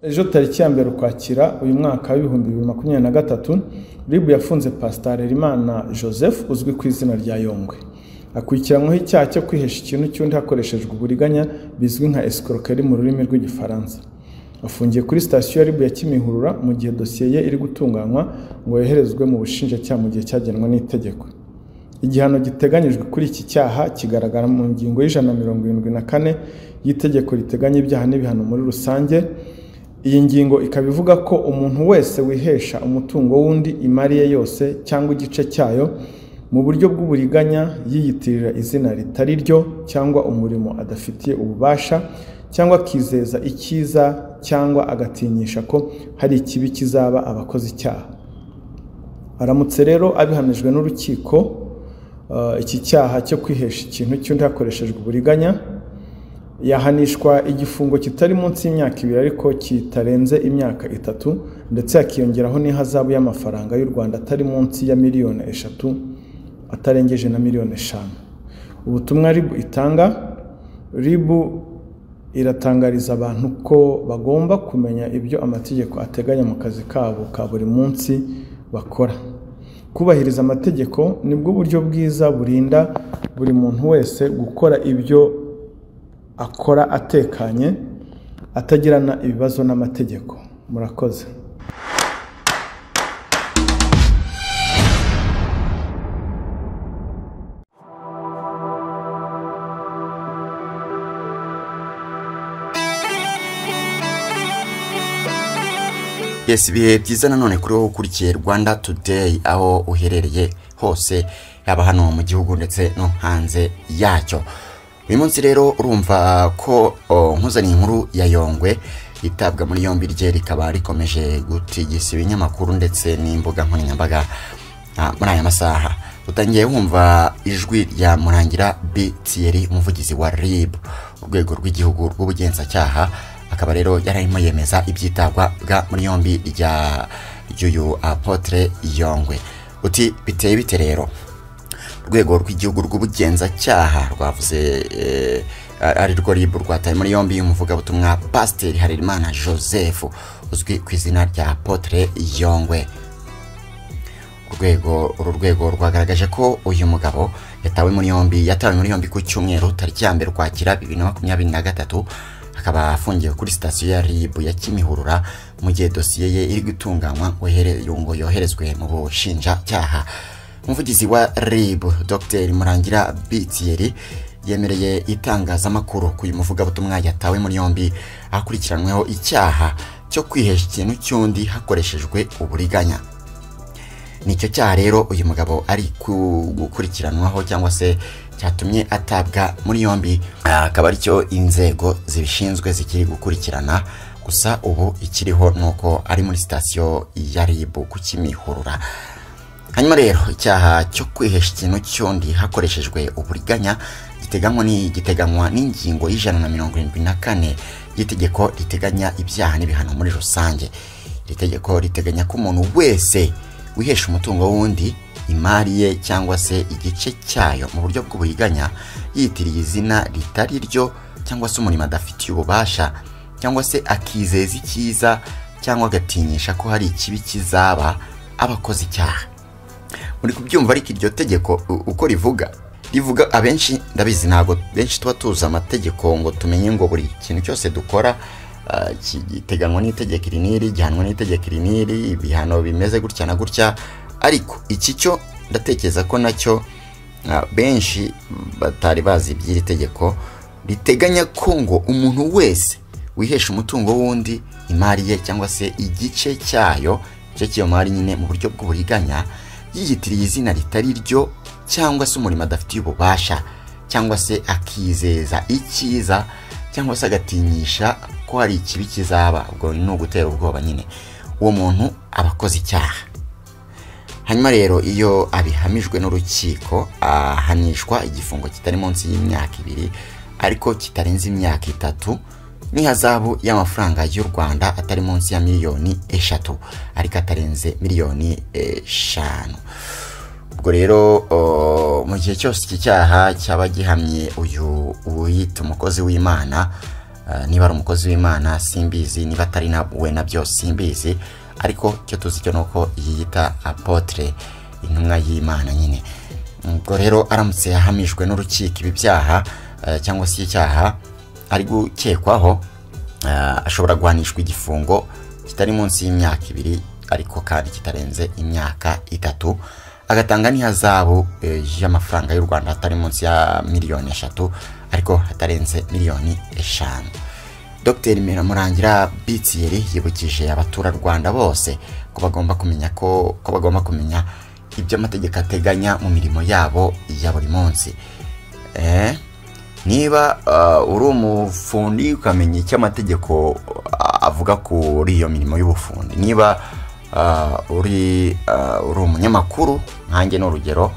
Ejo tariki ya mbere ukwakira uyu mwaka w'ibihumbi bibiri makumyabiri na gatatu RIB yafunze Pastor Imana Joseph uzwi ku izina rya Yongwe akurikiranyweho icyaha cyo kwihesha ikintu cy'undi hakoreshejwe uburiganya bizwi nka escroquerie mu rurimi rw'igifaransa afungiye kuri sitasiyo ya RIB ya Kimihurura mu gihe dosiye ye iri gutunganywa ngo yoherezwe mu bushinjacyaha mu gihe cyagenwe n'itegeko igihano giteganyijwe kuri iki cyaha kigaragara mu ngingo y'ijana na mirongo irindwi na kane y'itegeko riteganya ibyaha n'ibihano muri rusange iyi ngingo ikaba ivuga ko umuntu wese wihesha umutungo w'undi imari ye yose cyangwa igice cyayo mu buryo bw'uburiganya yiyitirira izina ritari ryo cyangwa umurimo adafitiye ububasha cyangwa akizeza icyiza cyangwa agatinyisha ko hari ikibi kizaba abakoze icyaha aramutse rero abihamijwe n'urukiko uh, iki cyaha cyo kwihesha ikintu cy'undi hakoreshejwe uburiganya yahanishwa igifungo kitari munsi y'imyaka ibiri ariko kitarenze imyaka itatu ndetse hakiyongeraho n'ihazabu y'amafaranga y'u rwanda atari munsi ya miliyoni eshatu atarengeje na miliyoni eshanu ubutumwa ribu itanga ribu iratangariza abantu ko bagomba kumenya ibyo amategeko ateganya mu kazi kabo ka buri munsi bakora kubahiriza amategeko nibwo buryo bwiza burinda buri muntu wese gukora ibyo akora atekanye atagirana ibibazo n'amategeko murakoze yes ibihe byiza nanone kuri wowe ukurikiye rwanda today aho uherereye hose yaba hano mu gihugu ndetse no hanze yacyo uyu munsi rero urumva ko nkuzaniye inkuru ya yongwe yitabwa muri yombi rye rikaba rikomeje gutigisa ibinyamakuru ndetse n'imbuga nkoranyambaga muri aya masaha utangiye wumva ijwi rya murangira bitiyeri umuvugizi wa rib urwego rw'igihugu rw'ubugenzacyaha akaba rero yararimo yemeza ibyitabwa muri yombi rya ry'uyu apotre yongwe uti biteye bite rero urwego rw'igihugu rw'ubugenzacyaha rwavuze ari rwo ribu rwataye muri yombi umuvugabutumwa pasiteri harerimana joseph uzwi ku izina rya potere yongwe urwego uru rwego rwagaragaje ko uyu mugabo yatawe muri yombi yatawe muri yombi ku cyumweru tariki ya mbere ukwakira bibiri na makumyabiri na gatatu akaba afungiwe kuri sitasiyo ya rib ya kimihurura mu gihe dosiye ye iri gutunganywa ngo yoherezwe mu bushinjacyaha umuvugizi wa rib dr murangira bitiyeri yemereye itangazamakuru ku uyu muvugabutumwa yatawe muri yombi akurikiranweho icyaha cyo kwihesha ikintu cy'undi hakoreshejwe uburiganya nicyo cyaha rero uyu mugabo ari gukurikiranwaho cyangwa se cyatumye atabwa muri yombi akaba aricyo inzego zibishinzwe zikiri gukurikirana gusa ubu ikiriho ni uko ari muri sitasiyo ya rib ku kimihurura hanyuma rero icyaha cyo kwihesha ikintu cy'undi hakoreshejwe uburiganya giteganywa n'ingingo y'ijana na mirongo irindwi na kane y'itegeko riteganya ibyaha n'ibihano muri rusange iri tegeko riteganya ko umuntu wese wihesha umutungo w'undi imari ye cyangwa se igice cyayo mu buryo bw'uburiganya yitiriye izina ritari ryo cyangwa se umurimo adafitiye ububasha cyangwa se akizeza icyiza cyangwa agatinyisha ko hari ikibi kizaba abakoze icyaha muri kubyumva ariko iryo tegeko uko rivuga rivuga abenshi ndabizi ntabwo benshi tuba tuzi amategeko ngo tumenye ngo buri kintu cyose dukora giteganywa n'itegeko iri n'iri gihanwa n'itegeko iri n'iri ibihano bimeze gutya na gutya ariko iki cyo ndatekereza ko nacyo benshi batari bazi iby'iri tegeko riteganya ko ngo umuntu wese wihesha umutungo w'undi imari ye cyangwa se igice cyayo igice cy'iyo mari nyine mu buryo bw'uburiganya yiyitiriye izina ritari ryo cyangwa se umurimo adafitiye ububasha cyangwa se akizeza icyiza cyangwa se agatinyisha ko hari ikibi kizaba ubwo ni ugutera ubwoba nyine uwo muntu aba akoze icyaha hanyuma rero iyo abihamijwe n'urukiko ahanishwa igifungo kitari munsi y'imyaka ibiri ariko kitarenze imyaka itatu n'ihazabu y'amafaranga y'u rwanda atari munsi ya miliyoni eshatu ariko atarenze miliyoni eshanu ubwo rero mu gihe cyose iki cyaha cyaba gihamye uyu wiyita umukozi w'imana Ah, niba ari umukozi w'imana simbizi niba atari na we nabyo simbizi ariko icyo tuzi cyo ni uko yiyita apotre intumwa y'imana nyine ubwo rero aramutse yahamijwe n'urukiko ibi byaha eh, cyangwa se icyaha ari gukekwaho eh, ashobora guhanishwa igifungo kitari munsi y'imyaka ibiri ariko kandi kitarenze imyaka itatu agatanga n'ihazabu eh, y'amafaranga y'u rwanda atari munsi ya miliyoni eshatu ariko hatarenze miliyoni eshanu dr miramurangira bitiyeri yibukije abaturarwanda bose ko bagomba kumenya ko, ko bagomba kumenya ibyo amategeko ateganya mu mirimo yabo ya buri munsi eh? niba uh, uri umufundi ukamenya icyo amategeko uh, avuga kuri iyo mirimo y'ubufundi niba uh, uri, uh, uri umunyamakuru nkanjye ni urugero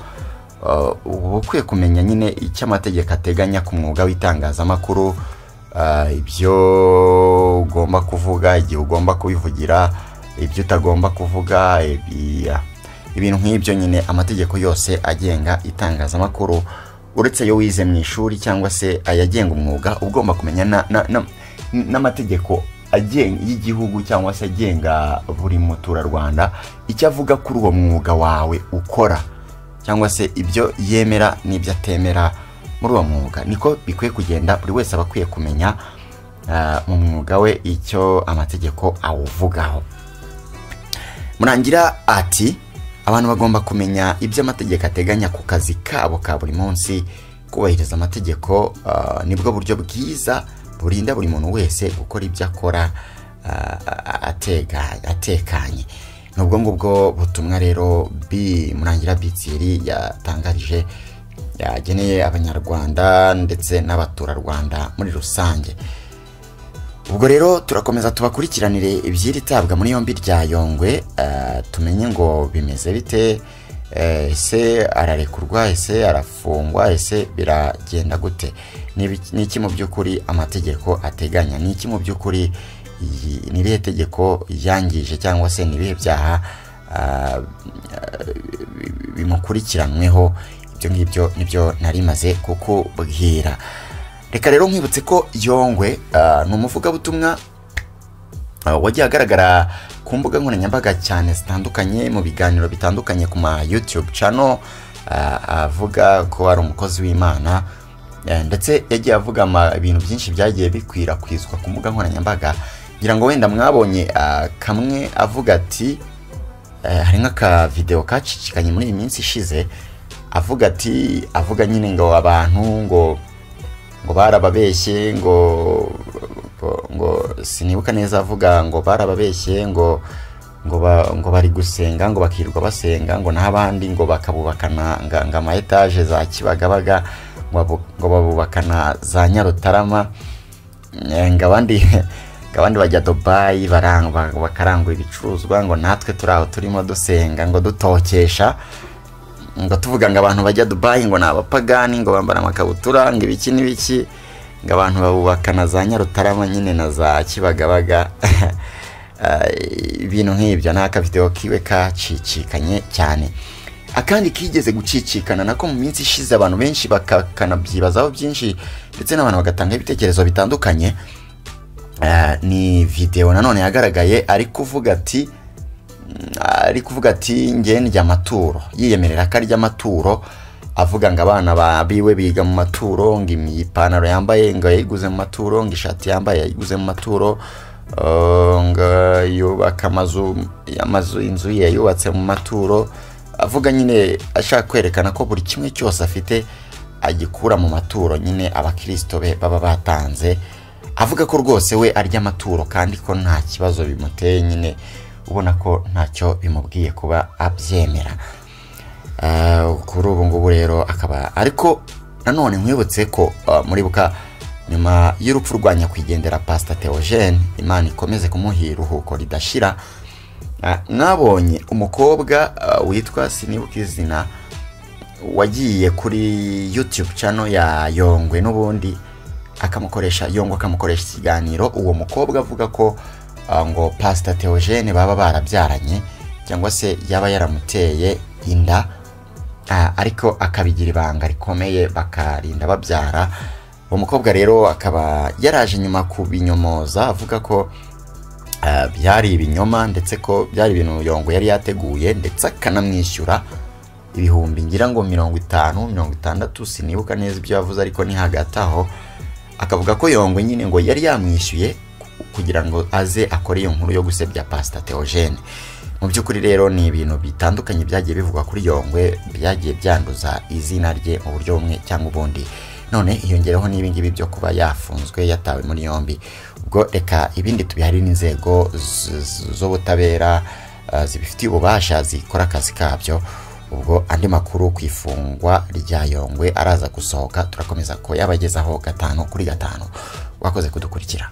uh, uba ukwiye kumenya nyine icyo amategeko ateganya ku mwuga w'itangazamakuru uh, ibyo ugomba kuvuga igihe ugomba kubivugira ibyo utagomba kuvuga ibi- ah, ibintu nk'ibyo nyine amategeko yose agenga itangazamakuru uretse ayo wize mu ishuri cyangwa se ayagenga umwuga uba ugomba kumenya na- na- na- n'amategeko agenga y'igihugu cyangwa se agenga buri muturarwanda icyo avuga kuri uwo mwuga wawe ukora cyangwa se ibyo yemera n'ibyo atemera muri uwo mwuga niko bikwiye kugenda buri wese aba akwiye kumenya ah, mu mwuga we icyo amategeko awuvugaho murangira ati abantu bagomba kumenya ibyo amategeko ateganya ku kazi kabo ka buri munsi kubahiriza amategeko ah, nibwo buryo bwiza burinda buri muntu wese gukora ibyo akora ah, ah, atega- atekanye ni ubwo ngubwo butumwa rero bi murangira bitsiri yatangarije yageneye abanyarwanda ndetse n'abaturarwanda muri rusange ubwo rero turakomeza tubakurikiranire iby'iri tabwa muri yombi rya yongwe eh, tumenye ngo bimeze bite eh, ese ararekurwa ese arafungwa ese biragenda gute Ni ibiki- ni iki mu by'ukuri amategeko ateganya ni iki mu by'ukuri iyi- ni irihe tegeko yangije cyangwa se ni ibihe byaha ah, bi- bimukurikiranweho ibyo ngibyo nibyo nari maze kukubwira reka rero nkwibutse ko yongwe ah, ni umuvugabutumwa ah, wagiye agaragara ku mbuga nkoranyambaga cyane zitandukanye mu biganiro bitandukanye ku ma youtube channel ah, avuga ko ari umukozi w'imana eh, ndetse yagiye avuga ama- ibintu byinshi byagiye bikwirakwizwa ku mbuga nkoranyambaga ngira ngo wenda mwabonye ah, kamwe avuga ati eh, hari nk'akavideo kacicikanye muri iyi minsi ishize avuga ati avuga nyine ngo abantu ngo ngo barababeshye ngo ngo, ngo sinibuka neza avuga ngo barababeshye ngo ngo, ba, ngo bari gusenga ngo bakirirwa basenga ngo n'abandi ngo bakabubakana nga- nga ama etaje za Kibagabaga ngo babu- ngo babubakana za Nyarutarama Eh, ngo abandi ngo abandi bajya Dubai barang- ba- bakarangura ibicuruzwa ngo natwe turi aho turimo dusenga ngo dutokesha ngo tuvuga ngo abantu bajya Dubai ngo ni abapagani ngo bambara amakabutura ngo ibiki n'ibiki ngo abantu babubaka na za Nyarutarama nyine na za Kibagabaga Eh, ibintu nk'ibyo ni akavideo kiwe kacicikanye cyane akandi kigeze gucicikana nako mu minsi ishize abantu benshi bakanabyibazaho byinshi ndetse n'abantu bagatanga ibitekerezo bitandukanye Eh, ni video nanone yagaragaye ari kuvuga ati ari kuvuga ati ngewe ndya amaturo yiyemerera ko arya amaturo avuga ngo abana ba- biwe biga mu maturo ngo imi- ipantaro yambaye ngo yayiguze mu maturo ngo ishati yambaye yayiguze mu maturo eh, ngo yubaka amazu amazu inzu ye yubatse mu maturo avuga nyine ashaka kwerekana ko buri kimwe cyose afite agikura mu maturo nyine abakirisito be baba batanze avuga ko rwose we arya amaturo kandi ko nta kibazo bimuteye nyine ubona ko ntacyo bimubwiye kuba abyemera Eh, kuri ubu ngubu rero akaba ariko nanone nkwibutse ko eh, muribuka nyuma y'urupfu rwa nyakwigendera pasita teogene imana ikomeze kumuha iruhuko ridashira eh, mwabonye umukobwa eh, witwa sinibuka izina wagiye kuri youtube channel ya yongwe n'ubundi akamukoresha yongwe akamukoresha ikiganiro uwo mukobwa avuga ko ah, ngo pasita teogene baba barabyaranye cyangwa se yaba yaramuteye inda Ah, ariko akabigira ibanga rikomeye bakarinda babyara uwo mukobwa rero akaba yaraje nyuma kubinyomoza avuga ko ah, byari ibinyoma ndetse ko byari ibintu yongo yari yateguye ndetse akanamwishyura ibihumbi ngira ngo mirongo itanu mirongo itandatu sinibuka neza ibyo yavuze ariko ni hagati aho akavuga ko yongo nyine ngo yari yamwishyuye ku- kugira ngo aze akore iyo nkuru yo gusebya pasita teogene mu by'ukuri rero ni ibintu bitandukanye byagiye bivugwa kuri yongwe byagiye byanduza izina rye mu buryo bumwe cyangwa ubundi none hiyongeraho n'ibingibi byo kuba yafunzwe yatawe muri yombi ubwo reka ibindi tubiharire inzego z- z- z'ubutabera eh, zibifitiye ububasha zikora akazi kabyo ubwo andi makuru ku ifungwa rya yongwe araza gusohoka turakomeza ko yabagezaho gatanu kuri gatanu wakoze kudukurikira